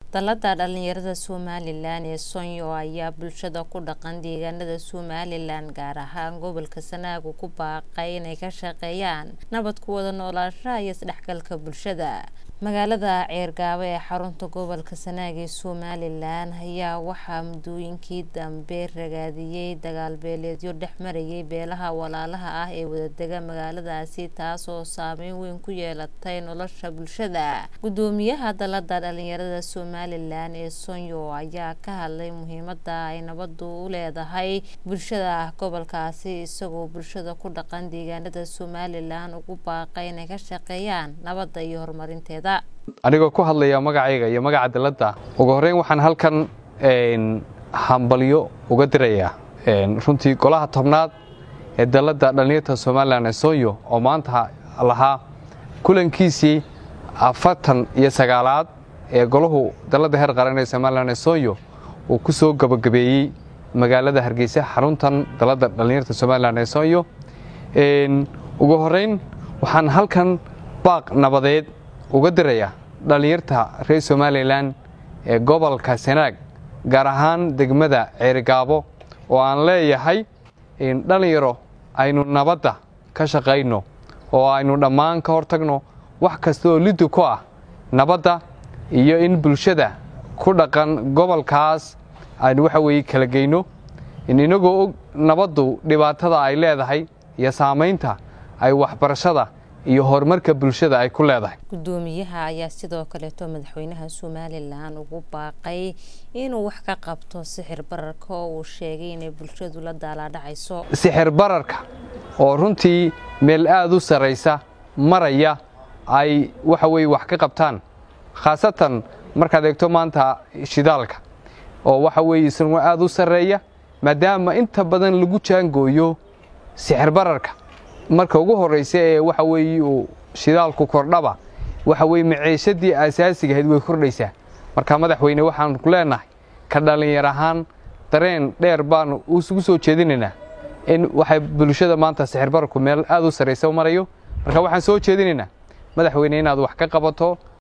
Dallada dhalinyarada Somalilan ee Soonya ayaa bulshada ku dhaqan deegaanada Somalilan gaar ahaan gobolka Sanaag ku baaqay inay ka shaqeeyaan nabad ku wada noolaanshaha iyo isdhexgalka bulshada. Magaalada Ceergabo ee xarunta gobolka Sanaag ee Somalilan ayaa waxaa muddooyinkii dambe ragaadiyay dagaal beeleedyo dhex marayay beelaha walaalaha ah ee wadaaga magaaladaasi taasoo saameyn weyn ku yeelatay nolosha bulshada. Gudoomiyaha Dallada dhalinyarada Somalilan ee Soonya ayaa ka hadlay muhiimada ay nabaddu u leedahay bulshada gobolkaasi isagoo bulshada ku dhaqan deegaanada Somalilan ugu baaqay inay ka shaqeeyaan nabadda iyo horumarinteeda. anigoo ku hadlaya magacayga iyo magaca dalladda ugu horreyn waxaan halkan hambalyo uga dirayaa runtii golaha tobnaad ee dalladda dhallinyarta somalilan ee soonyo oo maanta lahaa kulankiisii afartan iyo sagaalaad ee golahu dalladda heer qaran ee somalilan ee soonyo uu ku soo gabagabeeyey magaalada hargeysa xaruntan dalladda dhallinyarta somalilan ee soonyo ugu horreyn waxaan halkan baaq nabadeed uga dirayaa dhallinyarta reer somalilan ee gobolka sanaag gaar ahaan degmada ceerigaabo oo aan leeyahay dhallinyaro aynu nabadda ka shaqayno oo aynu dhammaan ka hortagno wax kasta oo liddu ku ah nabadda iyo in bulshada ku dhaqan gobolkaas aynu waxa weeye kala geyno inagoo og nabaddu dhibaatada ay leedahay iyo saamaynta ay waxbarashada iyo horumarka bulshada ay ku leedahay gudoomiyaha ayaa sidoo kaleeto madaxweynaha somalilan ugu baaqay inuu wax ka qabto sixir bararka oo uu sheegay inay bulshadu la daalaadhacayso sixir bararka oo runtii meel aada u sarraysa maraya ay waxa weye wax ka qabtaan khaasatan markaad eegto maanta shidaalka oo waxa weeye isaguna aada u sarreeya maadaama inta badan lagu jaangooyo sixir bararka marka ugu horraysa ee waxa weeye uu shidaalku kordhaba waxa weye maciishadii asaasiga ahayd way kordhaysaa marka madaxweyne waxaan ku leenahay ka dhallinyar ahaan dareen dheer baanu ugu soo jeedinaynaa in waxay bulshada maanta sixir bararku meel aada u sarraysa marayo marka waxaan soo jeedinaynaa madaxweyne inaad wax ka qabato